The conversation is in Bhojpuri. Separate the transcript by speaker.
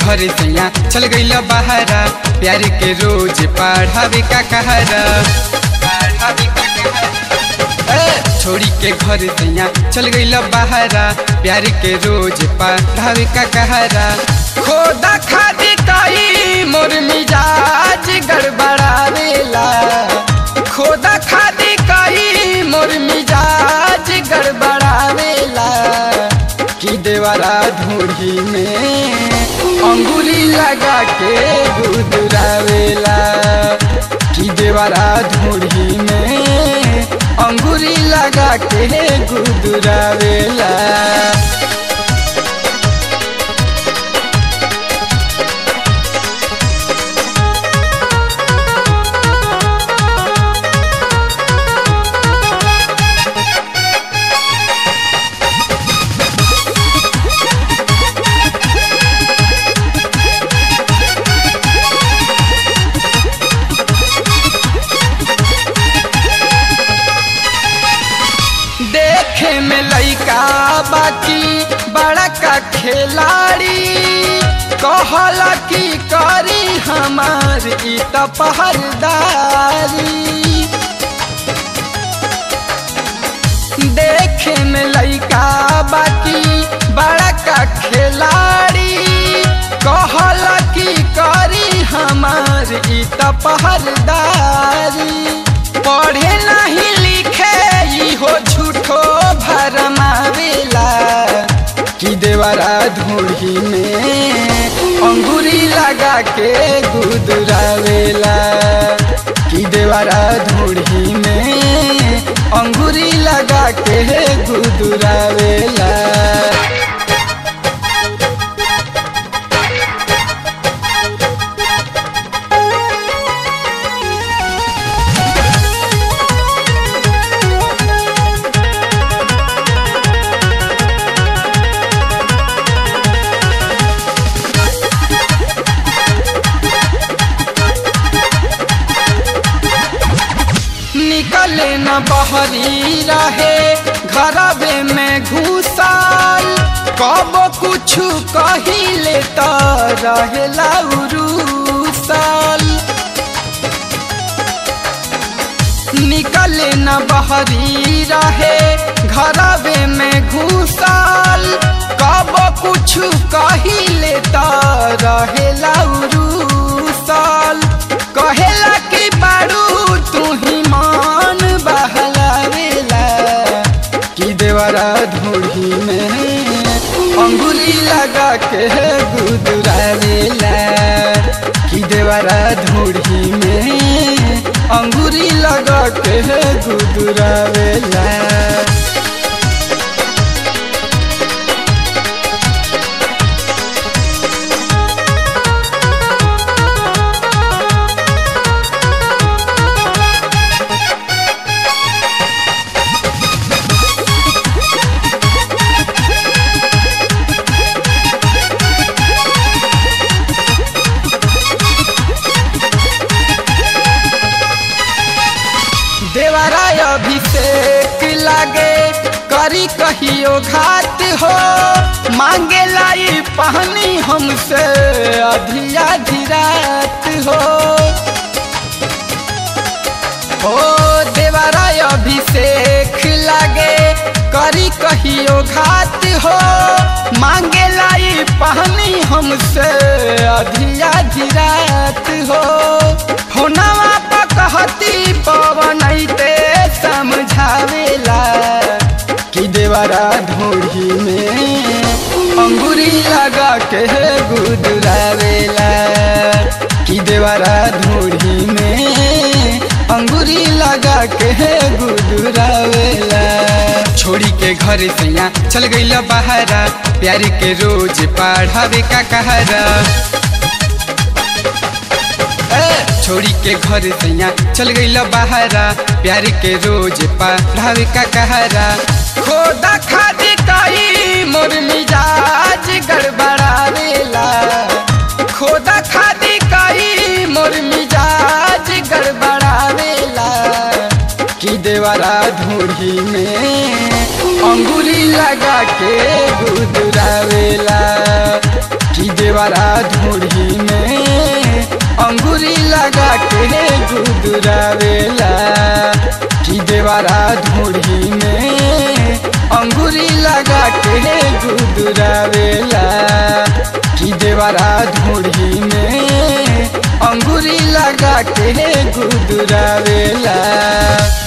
Speaker 1: घर सैया चल गईल बहारा प्यार के रोज पढ़ावे का कहरा पढ़ावे का कहरा। ए, छोड़ी के घर सैया चल गईल बहारा प्यार के रोज पढ़ावे का कहरा खोदा खादी कई मोर मिजाज गड़बड़ावेला खोदा खादी कई मोर मिजाज गड़बड़ावेला की देवरा ढूढ़ी में अंगुली लगा के गुदरावेला की देवरा ढूढ़ी में अंगुली लगा के गुदरावेला देखे में लइका बाकी बड़ा का खिलाड़ी कहला की करी हमार ई त पहरदारी देखे में लइका बाकी बड़ा का खिलाड़ी कहला की करी हमार ई त पहरदारी पढ़े नहीं लिखे ई हो झूठो भरमावेला कि देवरा धूड़ी में अंगूरी लगा के गुदरावेला कि देवरा धूड़ी में अंगूरी लगा के गुदरावेला निकले न बहरी रहे घरबे में घुसल कब कुछ कहिले त रहेला उरुसल निकले न बहरी रहे घरबे में घुसल कब कुछ कहिले त रहेला उरुसल कहेला कि बारू तू ही मान बहलावेला कि देवरा धूड़ी में अंगुली लगा के गुदरावेला कि देवरा धूड़ी में अंगुरी लगा के गुदरावेला देवराय अभिषेक लागे करी कहियो घात हो मांगे लाई पहनी हमसे अधिया धीरात हो हो देवराय अभिषेक लागे करी कहियो घात हो मांगे लाई पहनी हमसे अधिया धीरात हो होनावा कहती पवन ते समझावेला कि देवरा ढूढ़ी में अंगूरी लगा के गुदरावेला कि देवरा ढूढ़ी में अंगूरी लगा के गुदरावेला छोड़ी के घर सैया चल गईल बहारा प्यार के रोज पढ़ावे का कहरा छोड़ी के घर सैया चल गईल बहारा प्यार के रोज पढ़ावे का कहरा खोदा खादी कई मोर मिजाज गड़बड़ावेला खोदा खादी कई मोर मिजाज गड़बड़ावेला कि देवरा धूड़ी में अंगुली लगा के गुदरावेला कि देव देवरा धूड़ी में अंगूरी लगा के गुदुरावेला कि देवरा धूड़ी में अंगूरी लगा के गुदुरावेला कि देवरा धूड़ी में अंगूरी लगा के गुदुरावेला